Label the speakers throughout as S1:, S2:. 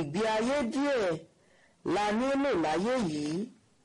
S1: ìgbé ayé díẹ̀ la nílò láyé yìí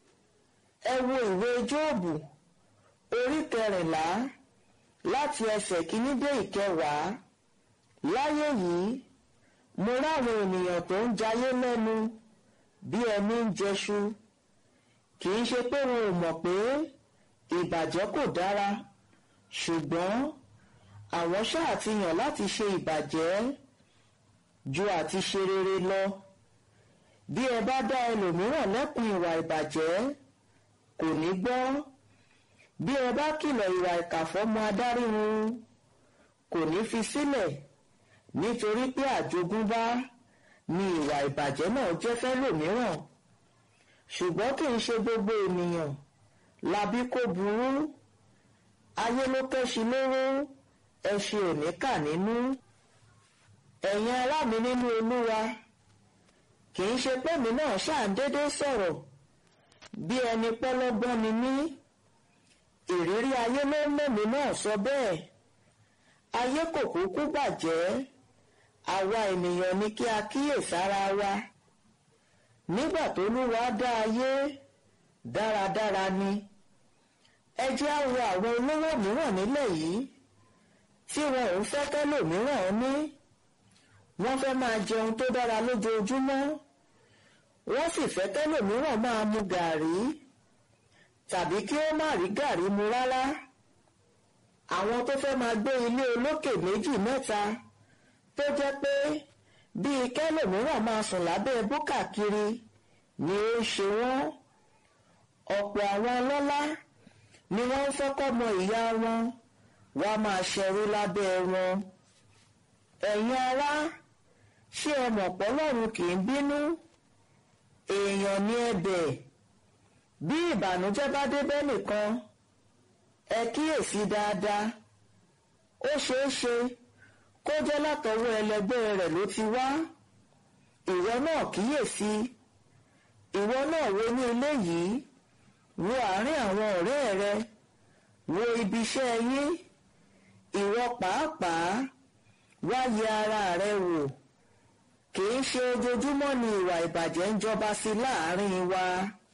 S1: ẹ wo ìwé jóòbù orí kẹrìnlá láti ẹsẹ̀ kìíní dé ìkẹwàá láyé yìí mo ráwọn ènìyàn tó ń jayé lẹ́nu bí ẹni ń jẹṣu kì í ṣe pé wọn ò mọ̀ pé ìbàjẹ́ kò dára ṣùgbọ́n àwọn ṣáà ti yàn láti ṣe ìbàjẹ́ ju àti ṣe rere lọ bí ẹ bá dá ẹlòmíràn lẹ́kùn ìwà ìbàjẹ́ kò ní gbọ́ bí ẹ bá kìlọ̀ ìwà ìkà fọ́mọ adáríhun kò ní fi sílẹ̀ nítorí pé àjogúnbá ni ìwà ìbàjẹ́ náà jẹ́ fẹ́lòmíràn ṣùgbọ́n kì í ṣe gbogbo ènìyàn labí kó burú ayé ló kẹ́ṣi lóró ẹṣin ò ní kà nínú ẹ̀yin ará mi nínú olúwa kì í ṣe pé mi náà ṣáà ń dédé sọ̀rọ̀ bí ẹni pọ́lọ́gbọ́n ni mí ìrírí ayé ló ń mẹ́mi náà sọ bẹ́ẹ̀ ayé kò kúkú bàjẹ́ àwa ènìyàn ni kí a kíyèsára wa nígbà tó lúwa dá ayé dáradára ni ẹ jẹ́ á wo àwọn olówó mìíràn nílẹ̀ yìí tí wọn ò ń fẹ́ kẹ́lòmíràn ní wọ́n fẹ́ máa jẹun tó dára lójoojúmọ́ wọ́n sì fẹ́ kẹ́lòmíràn máa mu gàrí tàbí kí ó má rí gàrí mu rárá àwọn tó fẹ́ máa gbé ilé olókè méjì mẹ́ta tó jẹ́ pé bíi kẹ́lòmíràn máa sùn lábẹ́ búkà kiri ni ó ń ṣe wọ́n ọ̀pọ̀ àwọn ọlọ́lá ni wọ́n ń fẹ́ kọ́mọ ìyá wọn wá máa ṣẹrú lábẹ́ wọn ẹ̀yin ará ṣé ẹ mọ̀ pọ́lọ́run kì í bínú èèyàn ní ẹ̀bẹ̀ bí ìbànújẹ́ bá dé bẹ́ẹ̀ nìkan ẹ kíyèsí dáadáa ó ṣeé ṣe kó jẹ́ látọwọ́ ẹlẹgbẹ́ rẹ̀ ló ti wá ìwọ náà kíyèsí ìwọ náà wo ní ilé yìí wo àárín àwọn ọ̀rẹ́ rẹ wo ibi iṣẹ́ yín ìwọ pàápàá wá yẹ ara rẹ wò kì í ṣe ojoojúmọ́ ni ìwà ìbàjẹ́ ń jọba sí láàárín wa.